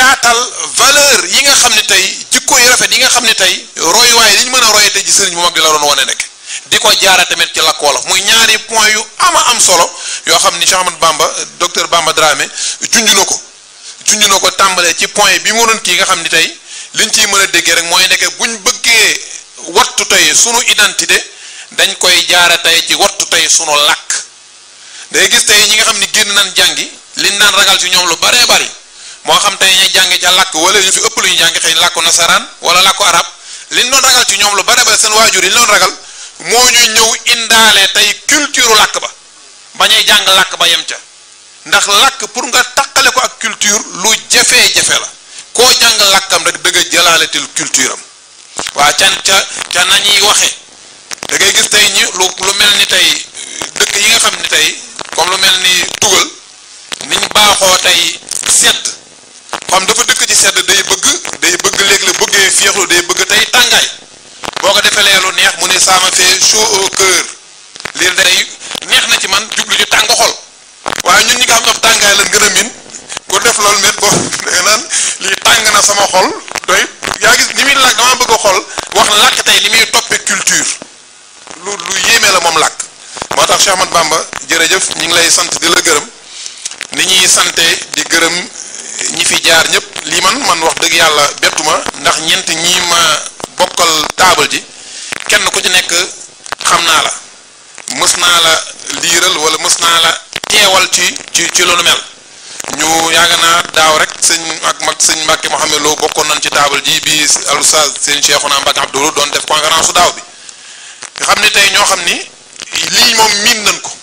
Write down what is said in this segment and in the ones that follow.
yaatal valeur yi nga xam ne tey jikko yu rafet yi nga xam ne tey roy waaye li ñu mën a roye tey ji sëriñ bu mag di la doon wane nekk di ko jaara tamit ci làkk wolof muy ñaari point yu ama am solo yoo xam ni Cheikh Ahmad Bamba docteur Bamba Dramé junj na ko junj na ko tàmbalee ci point bi mu doon kii nga xam ni tey liñ ciy mën a déggee rek mooy nekk buñ bëggee wattu tey sunu identité dañ koy jaara tey ci wattu tey sunu làkk day gis tey ñi nga xam ni génn nañ jàngi liñ naan ragal ci ñoom lu baree bari moo xam tey ñu jàngi ca làkk wala ñu fi ëpp lu ñu jàngi xëy làkku nasaraan wala làkku arab liñ doon ragal ci ñoom lu bare bare seen waajur yi ñu doon ragal moo ñu ñëw indaale tey culture làkk ba bañuy jàng làkk ba yem ca ndax làkk pour nga taqale ko ak culture lu jafe-jafe la koo jàng làkkam rek dëgg a jëlaaletil culture am waa can ca ca nañuy waxe da ngay gis tey ñi lu lu mel ni tey dëkk yi nga xam ni tey comme lu mel ni tugal niñ baaxoo tey sedd xam dafa dëkk ci sedd day bëgg day bëgg léegi la bëggee féexlu day bëgg tey tàngaay boo ko defee lu neex mu ne ça me fait chaud au cœur lii day neex na ci man jublu ci tàng xol waaye ñun ñi nga xam ne tàngaay lañ gën a min ku def loolu met boo danga naan lii tàng na sama xol doy yaa gis ni muy làkk dama bëgg a xol wax làkk tey li muy toppee culture lu lu yéeme la moom làkk moo tax Cheikh Ahmad Bamba jërëjëf ñi ngi lay sant di la gërëm ni ñuy sante di gërëm ñi fi jaar ñëpp lii man man wax dëgg yàlla bettuma ndax ñeent ñii ma bokkal taabal ji kenn ku ci nekk xam naa la mës naa la liiral wala mës naa la teewal ci ci ci loolu mel ñu yaaga naa daaw rek sëñ ak mag sëñ Mbàkke Mohamed Lo bokkoon nañ ci taabal ji bi al oustaz sëñ Cheikhouna Mbàkke Abdoulou doon def conférence su daaw bi nga xam ni tey ñoo xam ni lii moom miin nañ ko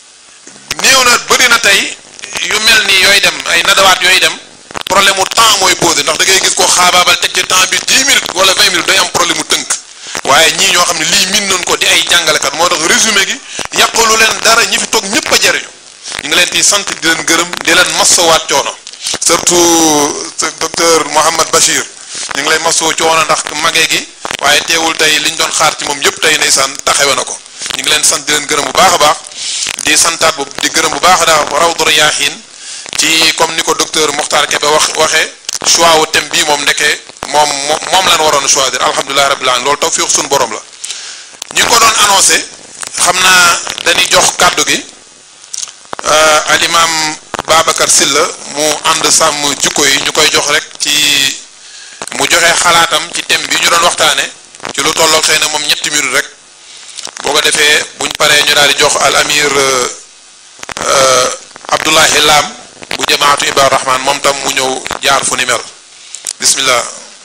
néew na bëri na tey yu mel ni yooyu dem ay nadawaat yooyu dem problème mu temps mooy posé ndax da ngay gis ko xaabaabal teg ci temps bi 10 minutes wala 20 minutes day am problème mu tënk waaye ñii ñoo xam ne lii miin nañ ko di ay jàngalekat moo tax résumé gi yàqalu leen dara ñi fi toog ñëpp a jariñu ñu ngi leen di sant di leen gërëm di leen masawaat coono surtout docteur Mouhamad Bachir ñu ngi lay masoo coono ndax magee gi waaye teewul tey liñ doon xaar ci moom yëpp tey ndeysaan taxawe na ko ñu ngi leen sant di leen gërëm bu baax a baax di santaat bu di gërëm bu baax daa Rawdu Rayaahiin ci comme ni ko docteur Mokhtar Kébé wax waxee choix wu thème bii moom nekkee moom moom lan waroon a choisir alhamdulilah rabbil alamin loolu tawfiq suñu borom la ñi ko doon annoncé xam naa dañuy jox kàddu gi al imam Babacar Sylla mu ànd sàmm jikko yi ñu koy jox rek ci mu joxe xalaatam ci thème bi ñu doon waxtaane ci lu tolloog xëy na moom ñetti minute rek boo ko defee buñ paree ñu daal di jox al amir Abdoulahi Lam bu jamaatu Ibaadu Rahman moom tam mu ñëw jaar fu ni mel bismillah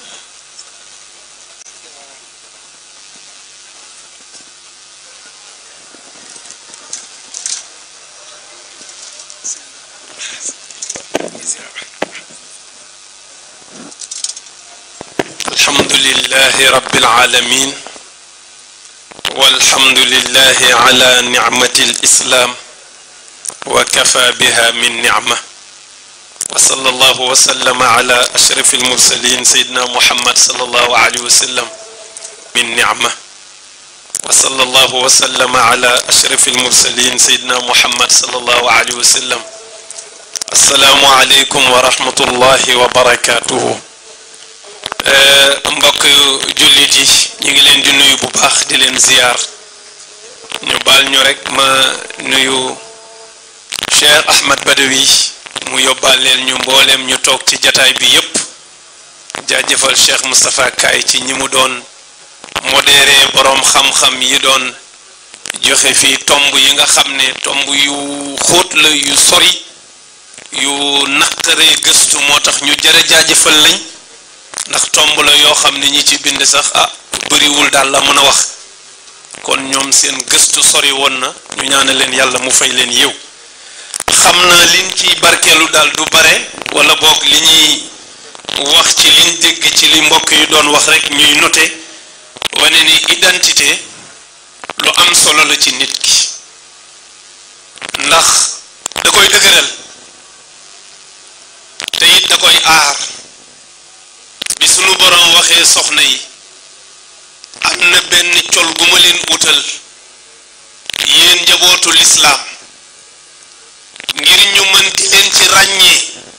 الحمد لله رب العالمين والحمد لله على نعمة الإسلام وكفى بها من نعمة وصلى الله وسلم على أشرف المرسلين سيدنا محمد صلى الله عليه وسلم من نعمة وصلى الله وسلم على أشرف المرسلين سيدنا محمد صلى الله عليه وسلم السلام عليكم ورحمة الله وبركاته mbokk jullit yi ñu ngi leen di nuyu bu baax di leen ziyaar ñu baal ñu rek ma nuyu Cheikh Ahmad Badawi mu yóbbaaleel ñu mbooleem ñu toog ci jataay bi yépp jaajëfal Cheikh Moustapha Kaay ci ñi mu doon modéré boroom xam-xam yi doon joxe fii tomb yi nga xam ne tomb yu xóot la yu sori yu naqaree gëstu moo tax ñu jërë jaajëfal lañ ndax tomb la yoo xam ne ñi ci bind sax ah bëriwul daal la mën a wax kon ñoom seen gëstu sori woon na ñu ñaane leen yàlla mu fay leen yiw xam na liñ ci barkeelu daal du bare wala boog li ñuy wax ci liñ dégg ci li mbokk yi doon wax rek ñuy noté wane ni identité lu am solo la ci nit ki ndax da koy dëgëral te it da koy aar bi sunu borom waxee soxna yi am na benn col gu ma leen utal yéen njabootu lislaam ngir ñu mën di leen ci ràññee